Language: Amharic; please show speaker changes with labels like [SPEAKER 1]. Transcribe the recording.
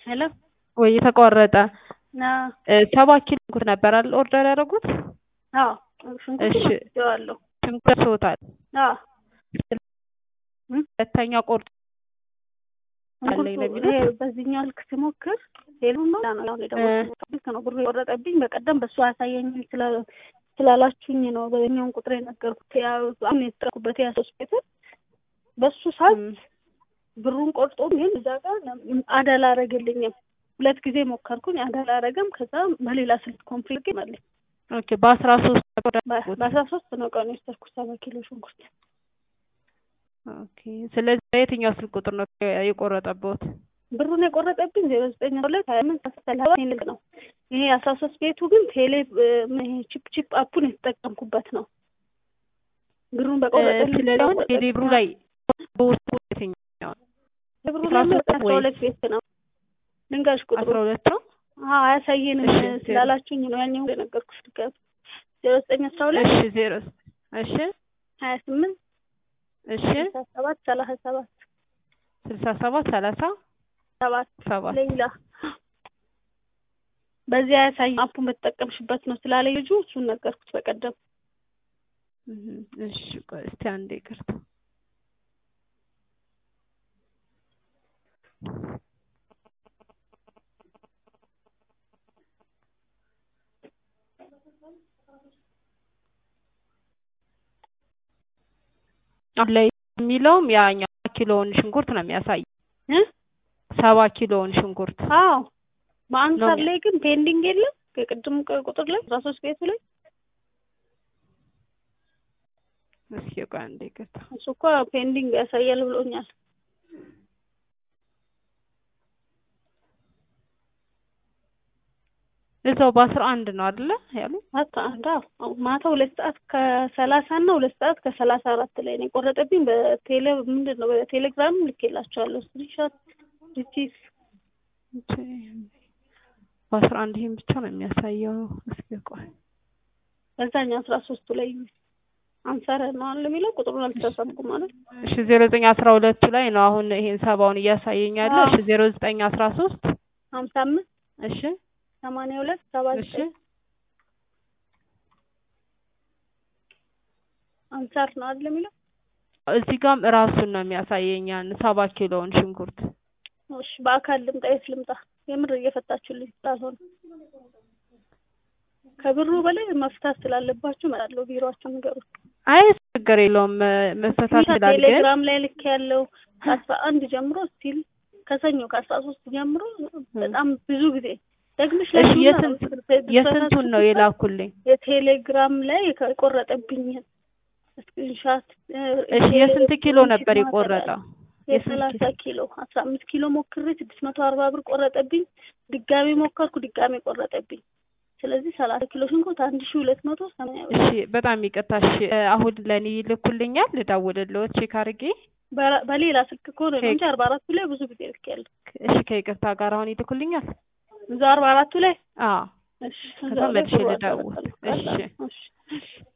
[SPEAKER 1] ሄሎ
[SPEAKER 2] ወይ የተቋረጠ
[SPEAKER 1] ና
[SPEAKER 2] ሰባ ኪሎ ሽንኩርት ነበር አይደል ኦርደር ያደረጉት?
[SPEAKER 1] አዎ ሽንኩርት
[SPEAKER 2] እሺ።
[SPEAKER 1] ወስደዋለሁ።
[SPEAKER 2] ሽንኩርት ደርሶታል።
[SPEAKER 1] አዎ
[SPEAKER 2] ሁለተኛ ቆርጦ አለኝ ነው
[SPEAKER 1] ሽንኩርቱ
[SPEAKER 2] የሚሉት?
[SPEAKER 1] ይሄ በዚህኛው ልክ ሲሞክር ሌሉ ነው ነው አሁን የደወልኩት ልክ ነው ብሩ የቆረጠብኝ በቀደም በሱ አያሳየኝም ስላ- ስላላችሁኝ ነው በኛውን ቁጥር የነገርኩት ያው አሁን የተጠረኩበት ያ ሶስት ሜትር በሱ ሰዓት
[SPEAKER 2] እም፣
[SPEAKER 1] ብሩን ቆርጦ ግን እዛ ጋር አዳ አላረገልኝም። ሁለት ጊዜ ሞከርኩኝ አዳ አላረገም። ከዛ በሌላ ስልክ ኮምፕሊት መለኝ
[SPEAKER 2] ኦኬ በአስራ ሶስት ነበር ያደረጉት።
[SPEAKER 1] በአስራ ሶስት ነው ቀኑ የወሰድኩት ሰባ ኪሎ ሽንኩርት
[SPEAKER 2] ኦኬ ስለዚህ በየትኛው ስልክ ቁጥር ነው የቆረጠበት?
[SPEAKER 1] ብሩን የቆረጠብኝ ዜሮ ዘጠኝ ሁለት ሀያ አምስት አስራ ሰላሳ ቴሌ ነው። ይሄ አስራ ሶስት ቤቱ ግን ቴሌ ይሄ ቺፕ ቺፕ አፑን የተጠቀምኩበት ነው። ብሩን በቆረጠልኝ
[SPEAKER 2] ስለዚህ አሁን ቴሌብሩ ላይ በውስጡ የትኛው
[SPEAKER 1] ብሩ
[SPEAKER 2] አስራ
[SPEAKER 1] ላይ
[SPEAKER 2] ሶስት
[SPEAKER 1] አስራ
[SPEAKER 2] ወይ?
[SPEAKER 1] ሁለት ቤት ነው። ልንገርሽ ቁጥሩ
[SPEAKER 2] አስራ ሁለት ነው?
[SPEAKER 1] አዎ አያሳየንም
[SPEAKER 2] እሺ፣
[SPEAKER 1] ስላላችሁኝ ነው ያኛው የነገርኩሽ ድጋሚ ዜሮ ዘጠኝ አስራ ሁለት
[SPEAKER 2] እሺ ዜሮ እሺ
[SPEAKER 1] ሀያ ስምንት
[SPEAKER 2] እሺ
[SPEAKER 1] ስልሳ ሰባት ሰላሳ ሰባት
[SPEAKER 2] ስልሳ ሰባት ሰላሳ
[SPEAKER 1] ሰባት
[SPEAKER 2] ሰባት
[SPEAKER 1] ሌላ በዚህ አያሳይ አፑን በተጠቀምሽበት ነው ስላለኝ ልጁ እሱን ነገርኩት በቀደም
[SPEAKER 2] እም፣ እሺ ቆይ እስቲ አንዴ ይቅርታ አሁን ላይ የሚለውም ያኛው ኪሎውን ሽንኩርት ነው የሚያሳይ
[SPEAKER 1] እ
[SPEAKER 2] ሰባ ኪሎውን ሽንኩርት
[SPEAKER 1] አዎ በአንሳር
[SPEAKER 2] ነው።
[SPEAKER 1] ላይ ግን ፔንዲንግ የለም ከቅድም ቁጥር ላይ አስራ ሶስት ቤቱ ላይ
[SPEAKER 2] እስኪ ቆይ አንዴ ይቅርታ
[SPEAKER 1] እሱ እኮ ፔንዲንግ ያሳያል ብሎኛል
[SPEAKER 2] እዛው በአስራ አንድ ነው አይደለ ያሉ
[SPEAKER 1] ማታ አንዳ ማታ ሁለት ሰዓት ከሰላሳ እና ሁለት ሰዓት ከሰላሳ አራት ላይ ነው የቆረጠብኝ በቴሌ ምንድን ነው በቴሌግራም ልኬላቸዋለሁ ስክሪንሾት ሪሲት
[SPEAKER 2] በአስራ አንድ ይሄን ብቻ ነው የሚያሳየው እስኪ ቆይ
[SPEAKER 1] በዛኛው አስራ ሶስቱ ላይ አንሳር ነው አለ የሚለው ቁጥሩን አልተሳሳትኩም ማለት
[SPEAKER 2] እሺ ዜሮ ዘጠኝ አስራ ሁለቱ ላይ ነው አሁን ይሄን ሰባውን እያሳየኝ ያለው እሺ ዜሮ ዘጠኝ አስራ ሶስት
[SPEAKER 1] ሀምሳ አምስት
[SPEAKER 2] እሺ
[SPEAKER 1] ሰማንያ ሁለት ሰባ
[SPEAKER 2] እሺ
[SPEAKER 1] ዘጠኝ አንሳር ነው አይደል የሚለው
[SPEAKER 2] እዚህ ጋም እራሱን ነው የሚያሳየኝ ያን ሰባ ኪሎውን ሽንኩርት
[SPEAKER 1] እሺ በአካል ልምጣ የት ልምጣ የምር እየፈታችሁልኝ ስላልሆነ ከብሩ በላይ መፍታት ስላለባችሁ እመጣለሁ ቢሮአችሁ ንገሩት
[SPEAKER 2] አይ ችግር የለውም መፈታት ይችላል ግን
[SPEAKER 1] ቴሌግራም ላይ ልክ ያለው ከአስራ አንድ ጀምሮ ስቲል ከሰኞ ከአስራ ሶስት ጀምሮ በጣም ብዙ ጊዜ ደግምሽ ላይ
[SPEAKER 2] እሺ
[SPEAKER 1] ብዙ
[SPEAKER 2] የስንት
[SPEAKER 1] ነው።
[SPEAKER 2] የስንቱን ነው የላኩልኝ
[SPEAKER 1] የቴሌግራም ላይ የቆረጠብኝን ስክሪንሻት
[SPEAKER 2] እሺ የስንት ኪሎ ነበር የቆረጠው
[SPEAKER 1] የሰላሳ ኪሎ አስራ አምስት ኪሎ ሞክሬ ስድስት መቶ አርባ ብር ቆረጠብኝ ድጋሚ ሞከርኩ ድጋሚ ቆረጠብኝ ስለዚህ ሰላሳ ኪሎ ሽንኩርት አንድ ሺ ሁለት መቶ ሰማንያ ብር
[SPEAKER 2] እሺ በጣም ይቅርታ እሺ አሁን ለእኔ ይልኩልኛል ልደውልልዎት ቼክ አድርጌ
[SPEAKER 1] በራ- በሌላ ስልክ ከሆነ ነው እንጂ አርባ አራቱ ላይ ብዙ ጊዜ ልክ ያለ
[SPEAKER 2] እሺ ከይቅርታ ጋር አሁን ይልኩልኛል
[SPEAKER 1] እዛ አርባ አራቱ ላይ
[SPEAKER 2] አዎ
[SPEAKER 1] እሺ
[SPEAKER 2] ከዛ
[SPEAKER 1] እዛው ላይ
[SPEAKER 2] መልሼ
[SPEAKER 1] ፎርዋርድ
[SPEAKER 2] ልደውል።
[SPEAKER 1] አደርጋለሁ።
[SPEAKER 2] እሺ።
[SPEAKER 1] እሺ